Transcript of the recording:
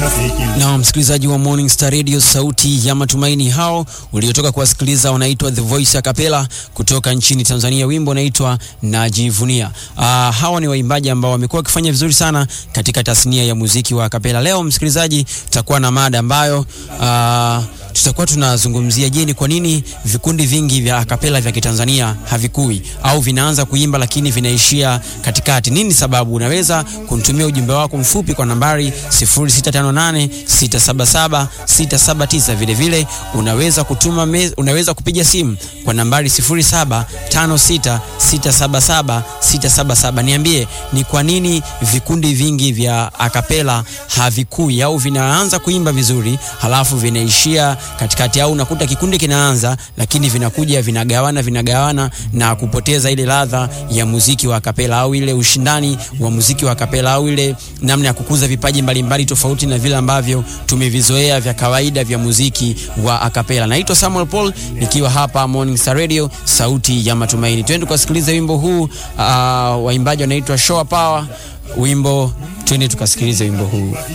Na msikilizaji wa Morning Star Radio, sauti ya matumaini, hao uliotoka kuwasikiliza wanaitwa The Voice Acapella kutoka nchini Tanzania, wimbo unaitwa Najivunia. Uh, hawa ni waimbaji ambao wamekuwa wakifanya vizuri sana katika tasnia ya muziki wa acapella. Leo msikilizaji, tutakuwa na mada ambayo uh, tutakuwa tunazungumzia, je, ni kwa nini vikundi vingi vya akapela vya Kitanzania havikui au vinaanza kuimba lakini vinaishia katikati? Nini sababu? Unaweza kunitumia ujumbe wako mfupi kwa nambari 0658677679. Vile vile unaweza kutuma me, unaweza kupiga simu kwa nambari 0756677677. Niambie ni kwa nini vikundi vingi vya akapela havikui au vinaanza kuimba vizuri halafu vinaishia katikati au unakuta kikundi kinaanza lakini vinakuja vinagawana vinagawana na kupoteza ile ladha ya muziki wa kapela au ile ushindani wa muziki wa kapela au ile namna ya kukuza vipaji mbalimbali mbali tofauti na vile ambavyo tumevizoea vya kawaida vya muziki wa akapela. Naitwa Samuel Paul nikiwa hapa Morning Star Radio, sauti ya matumaini. Twende tukasikiliza wimbo huu. Uh, waimbaji wanaitwa Show Power, wimbo twende tukasikilize wimbo huu.